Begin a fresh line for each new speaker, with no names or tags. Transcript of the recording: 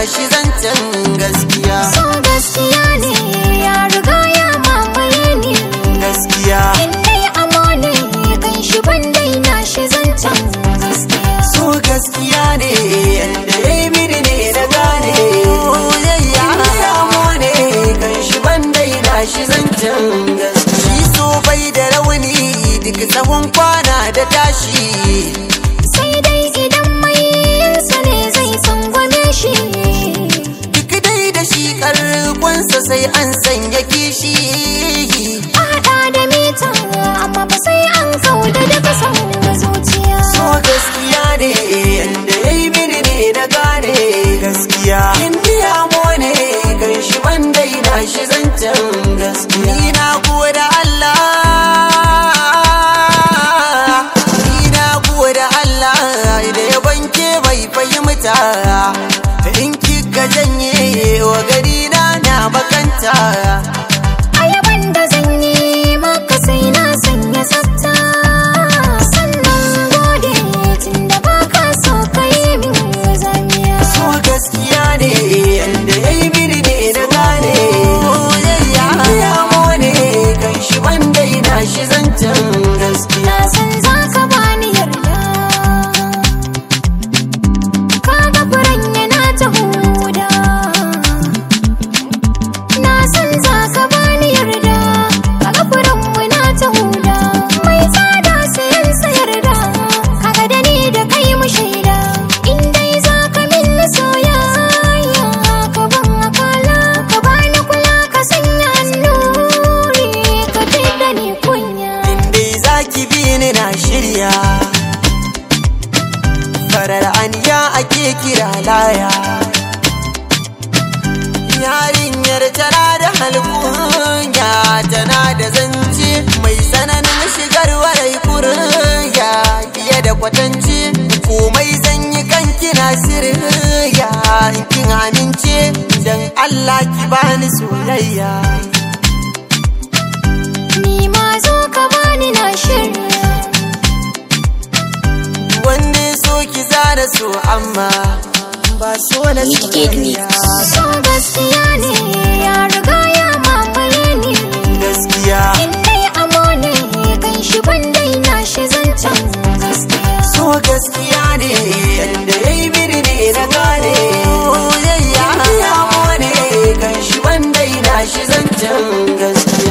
shi zancen gaskiya
So gaskiya ne ya riga ya mamaye ni
gaskiya
In dai amo ne kan shi ban daina shi zancen gaskiya
so gaskiya ne yanda ya yi mini ne na gane yayya ya ne kan shi ban daina shi zancen gaskiya shi so bai da rauni duk tsawon kwana da tashi
Sai dai idan mai yinsa ne zai tsangwame shi
duk dai da shi karkonsa sai an sanya kishi
A haɗa da mita amma ba sai an kauda daga son zuciya
so gaskiya ne yanda ya yi mini ne na gane gaskiya indiya mo ne kan shi ban daina shi zancen gaskiya ni na goda Allah ni na goda Allah da ya banke bai fahimta da in kika janye wa gari na na makanta
Ayaban da zan yi maka sai na sanya tsafta Sannan gode tun da baka so ka yi min zamiya
so gaskiya ne yanda ya yi mini ne na gane yayya ya ne kan shi wanda yana shi zancen gaskiya
Na san za ka bani yarda Kaga furen yana ta huda Na san za ka bani yarda Kaga furen muna ta huda Mai tsada sayan sayarda Kaga da ni da kai mu shaida In dai za ka min soyayya Ka ban akala Ka bani kula ka sanya annuri Ka da ni kunya
inda za ki bi ni na shirya farar aniya ake kira laya yarinyar tana da halkunya tana da zance mai tsananin shigar warai kurya fiye da kwatance komai zan yi kan kina sirya in kin amince dan Allah ki bani soyayya
Ni ma zo ka bani na shirya
wanne so ki zara so amma ba so na soyayya
So gaskiya ne ya riga ya mamaye ni
gaskiya
In dai amo ne kan shi ban daina shi zancen gaskiya
so gaskiya ne yanda ya yi mini ne na gane yayya ya ne kan shi wanda yana shi zancen gaskiya